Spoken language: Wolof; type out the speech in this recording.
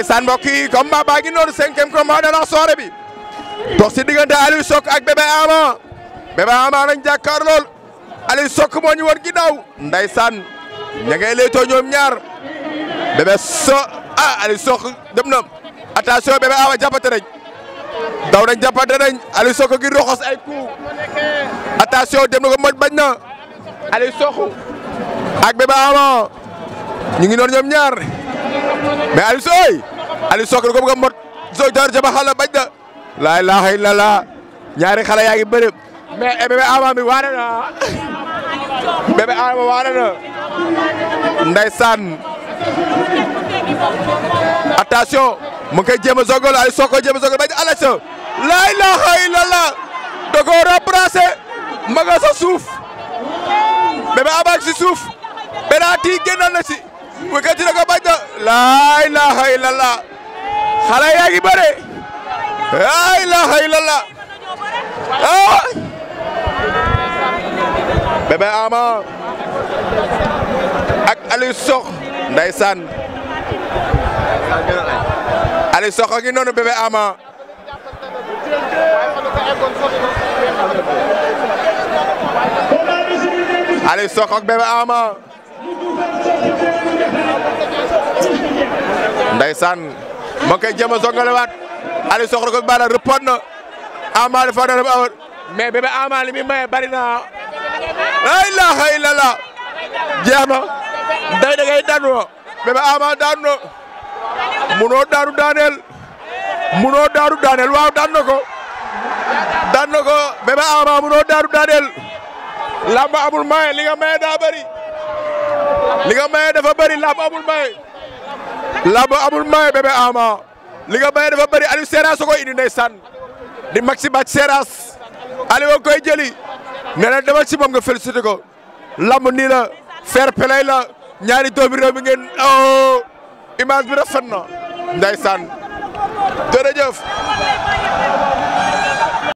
ndeysaan mbokk yi combat baa ngi noonu cinquième combat de la soirée bi dox si diggante Aliou Sok ak Bébé Ama Bébé Ama nañ jàkkaar lool Aliou Sok moo ñu war ginnaaw ndeysaan ña ngay leetoo ñoom ñaar Bébé so ah Aliou Sok dem na attention Bébé Ama jàppante nañ daw nañ jàppante nañ Aliou Sok gi roxos ay coup attention dem na ko moj bañ na Aliou Sok ak Bébé Ama ñu ngi noonu ñoom ñaar mais Aliou Sok Aliou Sok ko bëgg a mot so jaar jaba xala bañ na laa ilaaha illallah ñaari xale yaa ngi bëri mais Bébé Ama mi waane na Bébé Ama waane na ndeysaan attention mu ngi koy jéem a sogol Aliou Sok ko jéem a sogol bañ ala sa laa ilaaha illallah da koo remplacé ma nga sa suuf Bébé Ama si suuf penalty génnoon na si bu ko ci ko bañ na laa ilaaha illallah xale yaa ngi bëre laa ilaaha illallah ah Bébé Ama ak Aliou Sok ndeysaan Aliou Sok a ngi noonu Bébé Ama Aliou Sok ak Bébé Ama ndeysaan moo koy jéem a songalewaat Aliou Sok ko baala rëppoon na Ama dafa doon awar mais Bébé Ama li muy maye bari na la ilaha illallah jeex na day da ngay daanu Bébé Ama daanu na munoo daanu daaneel munoo daanu daaneel waaw daan na ko daan na ko Bébé Ama munoo daanu daaneel làmb amul maye li nga maye daa bëri li nga maye dafa bëri làmb amul maye làmb amul maye Bébé Ama li nga maye dafa bëri Aliou Seras ko indi ndeysaan di maxi bàcc Seras Aliou koy jëli nee na demal si moom nga félicité ko lamb nii la fair play la ñaari doomi réew mi ngeen oh image bi rafet na ndeysaan jërëjëf